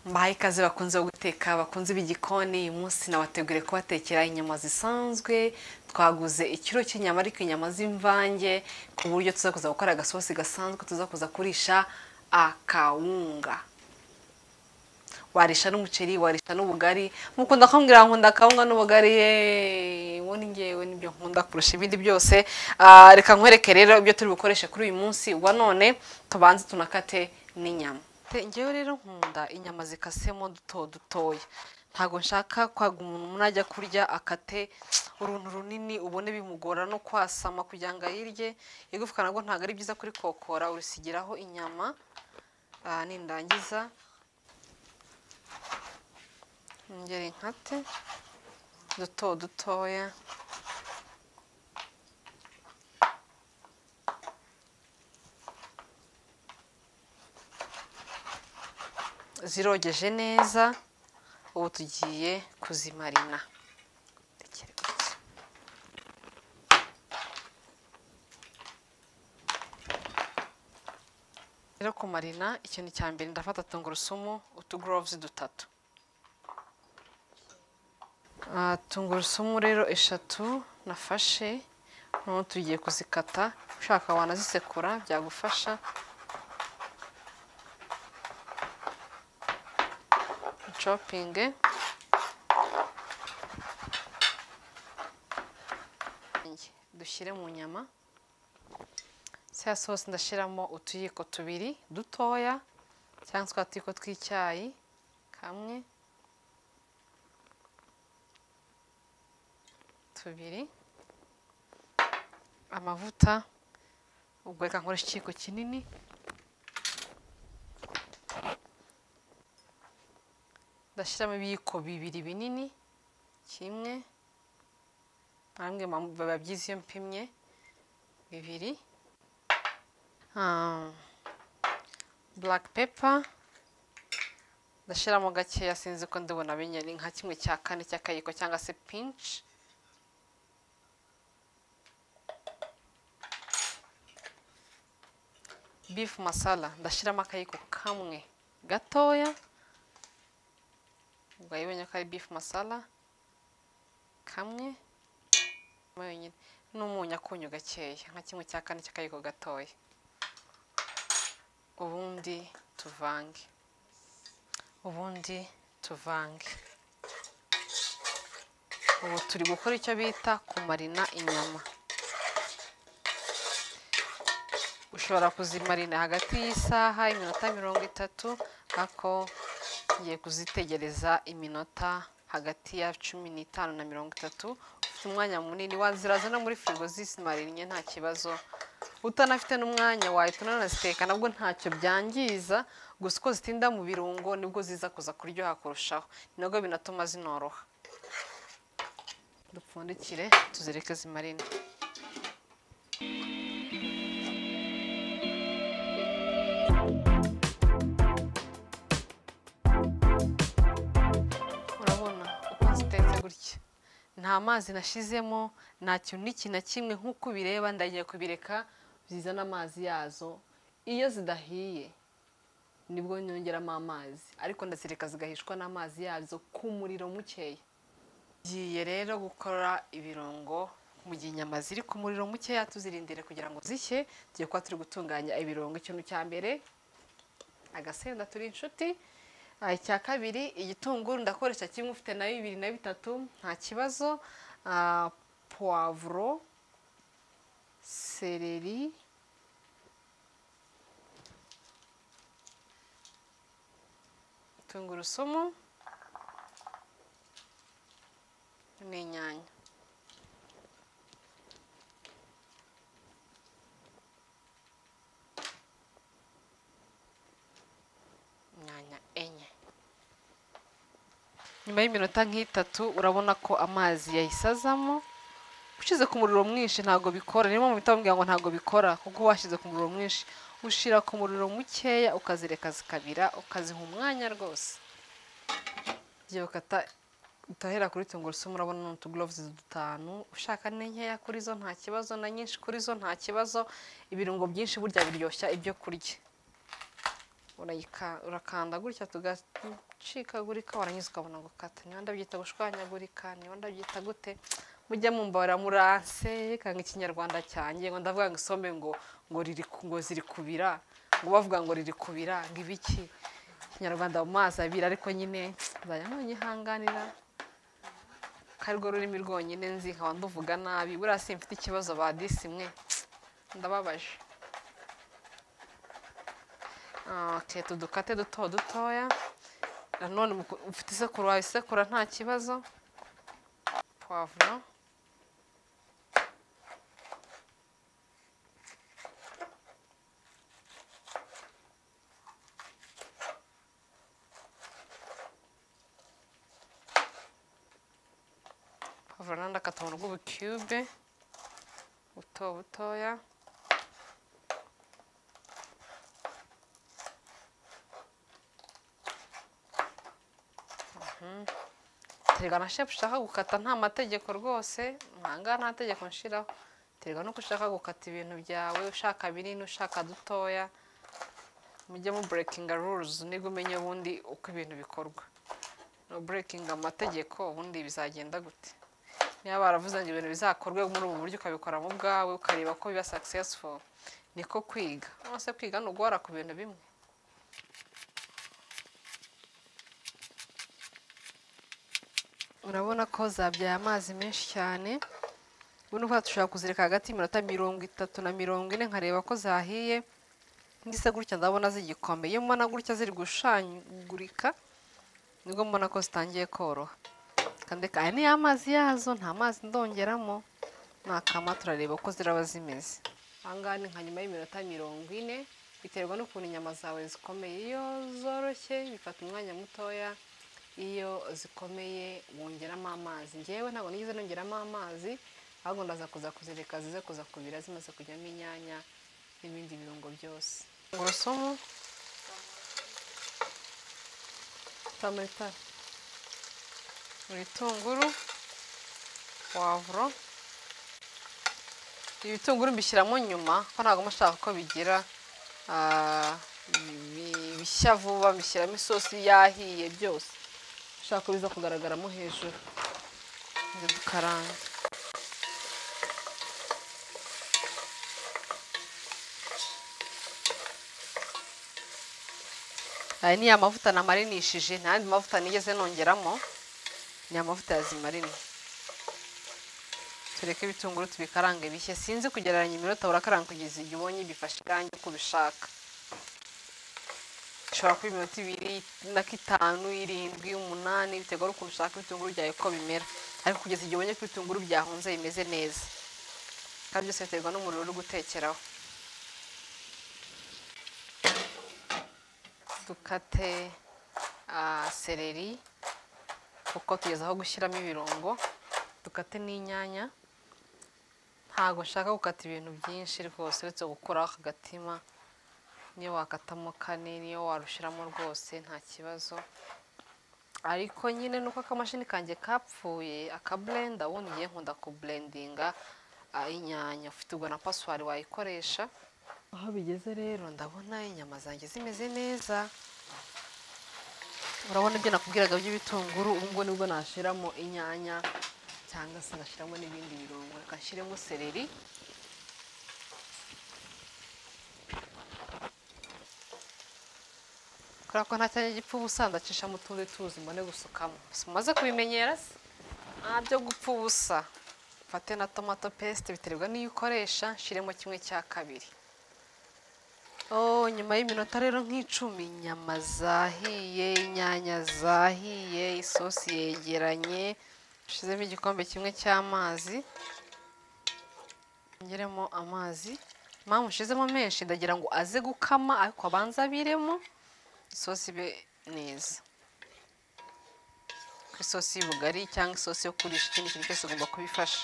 mbahaye ikaze bakunze guteka bakunze ib'igikoni uyu munsi nabateguriye kubatekera inyama zisanzwe twaguze ikiro cy'inyama ariko inyama z'imvange ku buryo tuzakuza gukora agasosi gasanzwe tuzakuza kurisha akawunga warisha n'umuceri warisha n'ubugari mukunda kumbwira nkunda akawunga n'ubugari yeee uwo ni ngewe nibyo nkunda kurusha ibindi byose Ah, reka nkwereke rero ibyo turi bukoreshe kuri uyu munsi wa none tubanze tunakate n'inyama Te- ngewe rero nkunda inyama zikasemo duto dutoya ntabwo nshaka kwaga umuntu umuntu ajya kurya akate uruntu runini ubone bimugora no kwasama kugira ngo ayirye igufwa nabwo ntabwo ari byiza kuri kokora urusigiraho inyama Ah, nindangiza ngeri nkate duto dutoya zirogeje neza ubu tugiye kuzimarina Rekere gutya. rero kumarina ikintu cya mbere ndafata tungurusumu utugoroves dutatu Ah, tungurusumu rero eshatu nafashe noneho tugiye kuzikata ushaka wanazisekura byagufasha copinge dushyire mu nyama ya sosi ndashyiramo utuyiko tubiri dutoya cyangwa twa tuyiko tw'icyayi kamwe tubiri amavuta ubwo reka nkoresha ikiyiko kinini ndashyiramo ibiyiko bibiri binini kimwe namwe mam- biba byiza iyo mpimye bibiri Ah, black pepper ndashyiramo gakeya sinzi ko ndibona binye ni nka kimwe cya kane cy'akayiko cyangwa se pinch beef masala ndashyiramo akayiko kamwe gatoya ubwo yibonye ko ari beef masala kamwe wenyine n'umunyu akunyu gakeya nka kimwe cya kane cy'akayiko gatoya ubundi tuvange ubundi tuvange ubu turi gukora icyo bita kumarina inyama ushobora kuzimarina hagati y'isaha iminota mirongo itatu ariko ngiye kuzitegereza iminota hagati ya cumi n'itanu na mirongo itatu ufite umwanya munini waziraza no muri firigo zisimarinye nta kibazo utanafite n'umwanya wahita unanaziteka nabwo ntacyo byangiza gusa uko zitinda mu birungo nibwo ziza kuza kuryoha kurushaho ni nabwo binatuma zinoroha dupfundikire tuzireke zimarine urabona uko zitetse gutya nta mazi nashyizemo nta kintu n'iki na kimwe nk'uko ubireba ndagiye kubireka zizana amazi yazo iyo zidahiye nibwo nyongeramo amazi ariko ndazireka zigahishwa n'amazi yazo ku muriro mukeya ngiye rero gukora ibirungo mu gihe inyama ziri ku muriro mukeya tuzirindire kugira ngo zishye tugiye kuba turi gutunganya ibirungo ikintu cya mbere agasenda turi inshuti Ah, icya kabiri igitunguru ndakoresha kimwe ufite na bibiri na bitatu nta kibazo Ah, puwavuro sereri tungurusumu n'inyanya inyanya enye nyuma y'iminota nk'itatu urabona ko amazi yayisazamo ushyize ku muriro mwinshi ntabwo bikora niyo mpamvu bahita bambwira ngo ntabwo bikora kuko washyize ku muriro mwinshi ushyira ku muriro mukeya ukazireka zikabira ukaziha umwanya rwose igihe ukata utahera kuri tungurusumu urabona ni utugoroves dutanu ushaka ni nkeya kuri zo nta kibazo na nyinshi kuri zo nta kibazo ibirungo byinshi burya biryoshya ibyo kurya urayika urakanda gutya tugacikagurika waranyuze ukabona ngo kata niba ndabyita gushwanyagurika niba ndabyita gute mujya mumbara muranse kanga ikinyarwanda cyanjye ngo ndavuga ngo isombe ngo ngo riri ku- ngo ziri kubira ngo bavuga ngo riri kubira ngo ibiki ikinyarwanda mu mazi abira ariko nyine nzajya nkunyihanganira ko arirwo rurimi rwonyine nzi nkaba nduvuga nabi buriya simfite ikibazo badisi mwe ndababaje Ah, ok tudukate duto dutoya nanone mu ku- ufite isekuru wawe isekura nta kibazo pavuro pavuro nandi akatongo rw'ubukube buto butoya terega na shefu ushaka gukata nta mategeko rwose ntanga nta tegeko nshiraho terega nuko ushaka gukata ibintu byawe ushaka binini ushaka dutoya mujye mu burekinga ruruzi nibwo umenye ubundi uko ibintu bikorwa no burekinga amategeko ubundi bizagenda gute niba baravuze ngo ibintu bizakorwe muri ubu buryo ukabikora mu bwawe ukareba ko biba successful niko kwiga nonese kwiga ni uguhora ku bintu bimwe urabona ko zabyaye amazi menshi cyane ubu uva dushobora kuzirika hagati y'iminota mirongo itatu na mirongo ine nkareba ko zahiye ngise gutya ndabona zigikombe iyo mbona gutya ziri gushangurika nibwo mbona ko zitangiye koroha kandi aya ni ya mazi yazo nta mazi ndongeramo nakama turareba ko ziraba zimeze ahangaha ni nka nyuma y'iminota mirongo ine biterwa n'ukuntu inyama zawe zikomeye iyo zoroshye bifata umwanya mutoya iyo zikomeye wongeramo amazi ngewe ntabwo nigeze nongeramo amazi ahubwo ndaza kuza kuzireka zize kuza kubira zimaze kujyamo inyanya n'ibindi birungo byose tungurusumu tamatara ibitunguru pavuro ibitunguru mbishyiramo nyuma ko ntabwo mba nshaka ko bigira ah, bi- bishya vuba mbishyiramo isosi yahiye byose ushaka ko biza kugaragaramo hejuru nzi gukaranga aya ni ya mavuta namarinishije nta yandi mavuta nigeze nongeramo ni amavuta yazimarina tureke ibitunguru tubikarange bishye sinzi kugereranya iminota urakaranga kugeza igihe ubonye bifashe irangi uko ubishaka ushobora kuba iminota ibiri na k'itanu irindwi umunani biterwa n'ukuntu ushaka ibitunguru byawe uko bimera ariko kugeza igihe ubonye ko ibitunguru byahunze bimeze neza kandi byose biterwa n'umuriro uri gutekeraho dukate ah, seleri kuko tugeze aho gushyiramo ibirungo dukate n'inyanya ntabwo nshaka gukata ibintu byinshi rwose uretse gukuraho akagatima niyo wakatamo kane niyo warushyiramo rwose nta kibazo ariko nyine nuko akamashini kanjye kapfuye akaburenda ubundi ngiye nkunda kuburendinga inyanya ufite ubwo na pasiwari wayikoresha aho bigeze rero ndabona inyama zanjye zimeze neza urabona ibyo nakubwiraga by'ibitunguru ubu ngubu nibwo nashyiramo inyanya cyangwa se ngashyiramo n'ibindi birungo reka nshyiremo seleri kubera ko nta cyanya gipfa ubusa ndacisha mu tundi tuzi mbone gusukamo si mumaze kubimenyera se nta byo gupfa ubusa mfate na tomato pesite biterwa n'iyo ukoresha nshyiremo kimwe cya kabiri Oh, nyuma y'iminota rero nk'icumi inyama zahiye inyanya zahiye isosi yegeranye ushyizemo igikombe kimwe cy'amazi ngeremo amazi mpamvu ushizemo menshi ndagira ngo aze gukama ariko abanza abiremo isosi ibe neza ku isosi y'ubugari cyangwa isosi yo kurisha ikindi kintu cyose ugomba kubifasha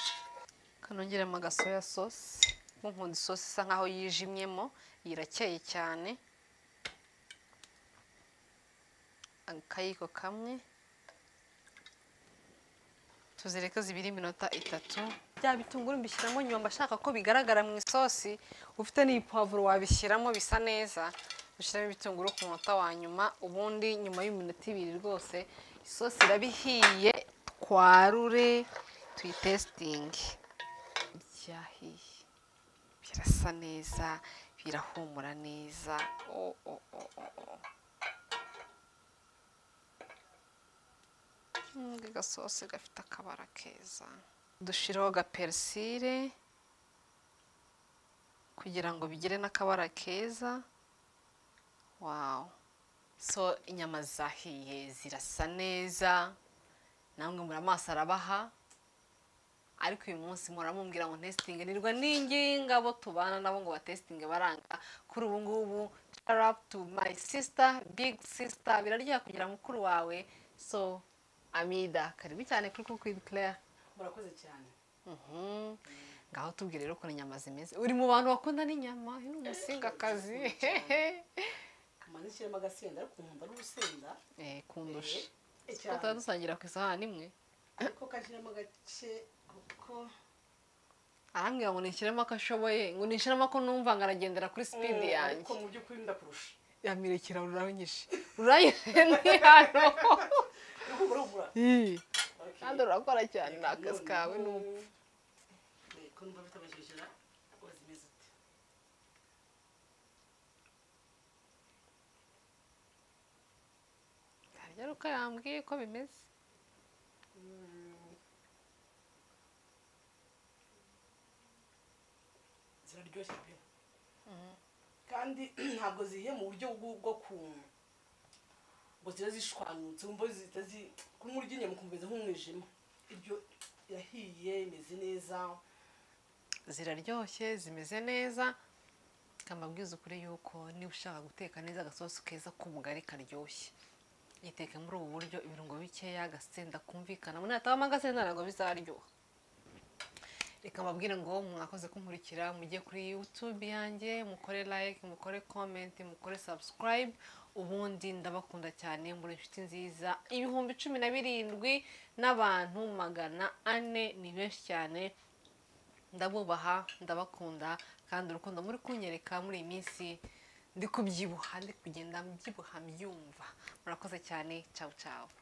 kanongeramo agasoya sosi kuko nkunda isosi isa nkaho yijimyemo iyi irakeye cyane akayiko kamwe tuzireke zibiri iminota itatu bya bitunguru mbishyiramo nyuma mba nshaka ko bigaragara mu isosi ufite n'iyi pavuro wabishyiramo bisa neza ushyiramo ibitunguru ku munota wa nyuma ubundi nyuma y'iminota ibiri rwose isosi iraba ihiye twarure tuyitesitinge byahiye birasa neza birahumura neza o o o o o Mm, agasosi gafite akabara keza dushyiraho gaperisire kugira ngo bigire n'akabara keza wawu so inyama zahiye zirasa neza namwe muri amaso arabaha ariko uyu munsi muramubwira ngo testinge nirwa n'ingingabo tubana nabo ngo batesitinge baranga kuri ubu ngubu tarapu tu mayi sisita bigi sisita biraryoha kugira mukuru wawe so amida karibu cyane kuri kuko claire murakoze cyane Mhm. ngaho tubwire rero ukuntu inyama zimeze uri mu bantu bakunda n'inyama uyu ni umusingakazi amanikiramo agasenda ariko nkumva n'urusenda Eh, kundusha Eh, cyane. tutaba dusangira ku isahani imwe ariko kashyiramo agace kuko arambwira ngo nishyiremo ako ashoboye ngo nishyiremo ako numva ngo aragendera kuri sipidi Mm, yanjye ariko mu by'ukuri ndakurusha yamirekera ruranyishe ruranyishe ni hano ariko urabura Ih, Okay. kandi urakora cyane ni akazi kawe ni ubu Eh, ko numva bitabashyushira wazimeze ute harya ruka yambwiye ko bimeze ziraryoshye pe kandi ntabwo zihiye mu buryo bwo bwo ku ngo ziba zishwanyutse wumva zitazi kuri urya inyama ukumva nk'umwijima ibyo irahiye imeze neza ziraryoshye zimeze neza amabwiriza ukuri yuko niba ushaka guteka neza agasosi keza k'umugari karyoshye yiteke muri ubu buryo ibirungo bikeya agasenda kumvikana umuntu yatabamo agasenda ntabwo bizaryoha reka mbabwire ngo mwakoze kumurikira mujye kuri youtube yanjye mukore like mukore comment mukore subscribe ubundi ndabakunda cyane muri inshuti nziza ibihumbi cumi na birindwi n'abantu magana ane ni benshi cyane ndabubaha ndabakunda kandi urukundo muri kunyereka muri iyi minsi ndi kubyibuha ndi kugenda mbyibuha mbyumva murakoze cyane cawu cawu